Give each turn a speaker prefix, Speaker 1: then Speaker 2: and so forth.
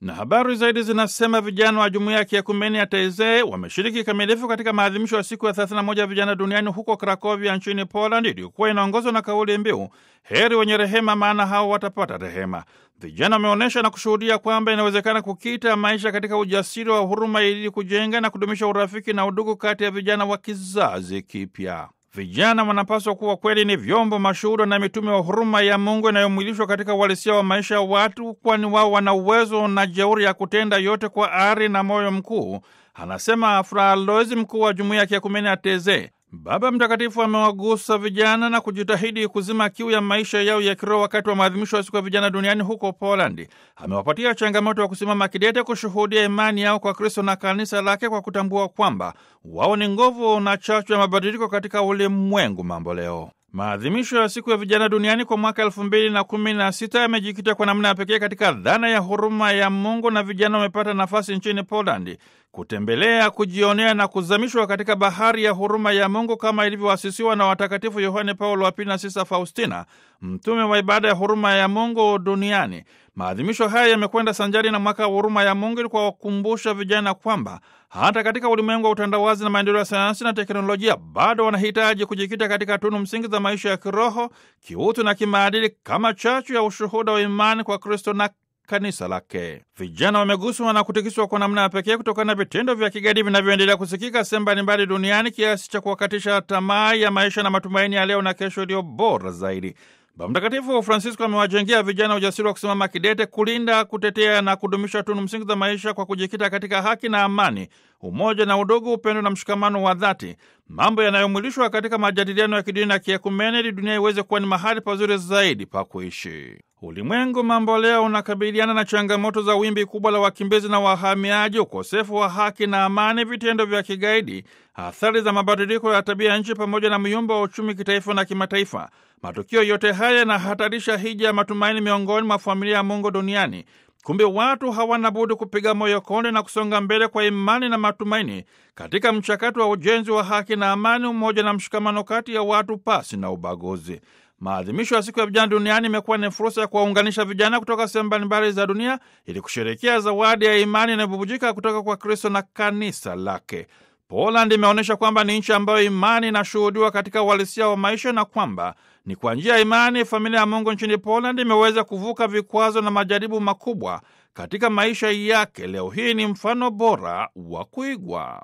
Speaker 1: Na habari zaidi zinasema vijana wa jumuiya ya kiekumeni ya Taizee wameshiriki kikamilifu katika maadhimisho ya siku ya 31 vijana duniani huko Krakovia nchini Poland, iliyokuwa inaongozwa na kauli mbiu heri wenye rehema, maana hao watapata rehema. Vijana wameonyesha na kushuhudia kwamba inawezekana kukita maisha katika ujasiri wa huruma ili kujenga na kudumisha urafiki na udugu kati ya vijana wa kizazi kipya. Vijana wanapaswa kuwa kweli ni vyombo mashuhuda na mitume wa huruma ya Mungu inayomwilishwa katika uhalisia wa maisha ya watu, kwani wao wana uwezo na jeuri ya kutenda yote kwa ari na moyo mkuu, anasema Fra Aloisi, mkuu wa jumuiya ya kiekumeni ya Tezee. Baba Mtakatifu amewagusa vijana na kujitahidi kuzima kiu ya maisha yao ya kiroho wakati wa maadhimisho ya siku ya vijana duniani huko Polandi. Amewapatia changamoto ya kusimama kidete kushuhudia imani yao kwa Kristo na kanisa lake kwa kutambua kwamba wao ni nguvu na chachu ya mabadiliko katika ulimwengu mambo leo. Maadhimisho ya siku ya vijana duniani kwa mwaka elfu mbili na kumi na sita yamejikita kwa namna ya pekee katika dhana ya huruma ya Mungu, na vijana wamepata nafasi nchini Polandi kutembelea, kujionea na kuzamishwa katika bahari ya huruma ya Mungu kama ilivyoasisiwa na watakatifu Yohane Paulo wa Pili na Sista Faustina, mtume wa ibada ya huruma ya Mungu duniani. Maadhimisho haya yamekwenda sanjari na mwaka wa huruma ya Mungu ili kuwakumbusha vijana kwamba hata katika ulimwengu wa utandawazi na maendeleo ya sayansi na teknolojia bado wanahitaji kujikita katika tunu msingi za maisha ya kiroho, kiutu na kimaadili kama chachu ya ushuhuda wa imani kwa Kristo na kanisa lake. Vijana wameguswa na kutikiswa kwa namna ya pekee kutokana na vitendo vya kigaidi vinavyoendelea kusikika sehemu mbalimbali duniani kiasi cha kuwakatisha tamaa ya maisha na matumaini ya leo na kesho iliyo bora zaidi. Baba Mtakatifu Francisco amewajengea vijana ujasiri wa kusimama kidete, kulinda, kutetea na kudumisha tunu msingi za maisha kwa kujikita katika haki na amani, umoja na udugu, upendo na mshikamano wa dhati, mambo yanayomwilishwa katika majadiliano ya kidini na kiekumene, ili dunia iweze kuwa ni mahali pazuri zaidi pa kuishi. Ulimwengu mambo leo unakabiliana na changamoto za wimbi kubwa la wakimbizi na wahamiaji, ukosefu wa haki na amani, vitendo vya kigaidi, athari za mabadiliko ya tabia ya nchi, pamoja na myumba wa uchumi kitaifa na kimataifa. Matukio yote haya yanahatarisha hija ya matumaini miongoni mwa familia ya Mungu duniani. Kumbe watu hawana budi kupiga moyo konde na kusonga mbele kwa imani na matumaini katika mchakato wa ujenzi wa haki na amani, umoja na mshikamano kati ya watu pasi na ubaguzi. Maadhimisho ya siku ya vijana duniani imekuwa ni fursa ya kuwaunganisha vijana kutoka sehemu mbalimbali za dunia ili kusherehekea zawadi ya imani inayobubujika kutoka kwa Kristo na kanisa lake. Poland imeonyesha kwamba ni nchi ambayo imani inashuhudiwa katika uhalisia wa maisha na kwamba ni kwa njia ya imani familia ya Mungu nchini Poland imeweza kuvuka vikwazo na majaribu makubwa katika maisha yake. Leo hii ni mfano bora wa kuigwa.